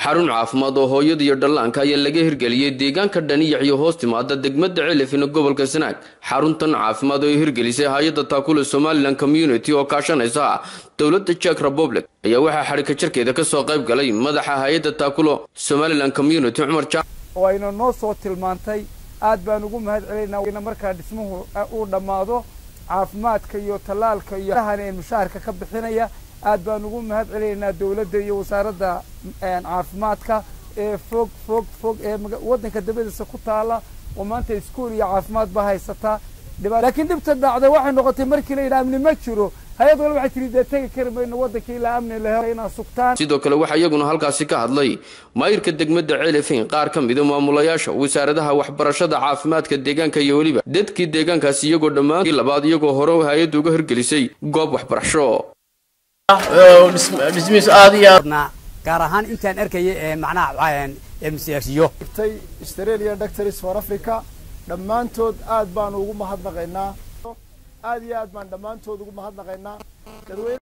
xarun caafimaad oo hooyada iyo dhallaanka ayaa laga hirgeliyey deegaanka dhaniyac iyo hoos timaada degmada celifina gobolka sanaag xaruntan caafimaad oo ay hirgelisay hay-adda taakula somalilan community oo kaashanaysa dowladda jek republic ayaa waxaa xadhika jarkeeda kasoo qayb galay madaxa hay-adda taakulo somalilan community cumar jaac oo ayna noo soo tilmaantay aad baan ugu mahad celinaa markaa dhismuhu uu dhammaado caafimaadka iyo tallaalka iyo han mushaharka ka bixinaya aad baan ugu mahad celinaynaa dawladda iyo wasaaradda caafimaadka ee fog fog fog ee waddanka dabadiisa ku taala oo maanta iskuol iyo caafimaad ba haysataa laakiin dhibta dhacda waxay noqotay markii la yidhaha amni ma jiro hay-ad wal waxay tiri dee tegi kari mayno waddanka ilaa amni la helo inaa sugtaan sidoo kale waxaa iyaguna halkaasi ka hadlay maayirka degmada celifin qaar ka mida maamulayaasha wasaaradaha waxbarashada caafimaadka deegaanka iyo weliba dadkii deegaankaasi iyagoo dhammaantii labaad iyagoo hore hay-adda uga hirgelisay goob waxbarasho dhismihiisu aad iyo gaar ahaan intaan arkaya ee macnaha msiyo australia doctors for africa dhammaantood aad baanu ugu mahadnaqaynaa aad iyo aad baan dhammaantood ugu mahadnaqaynaa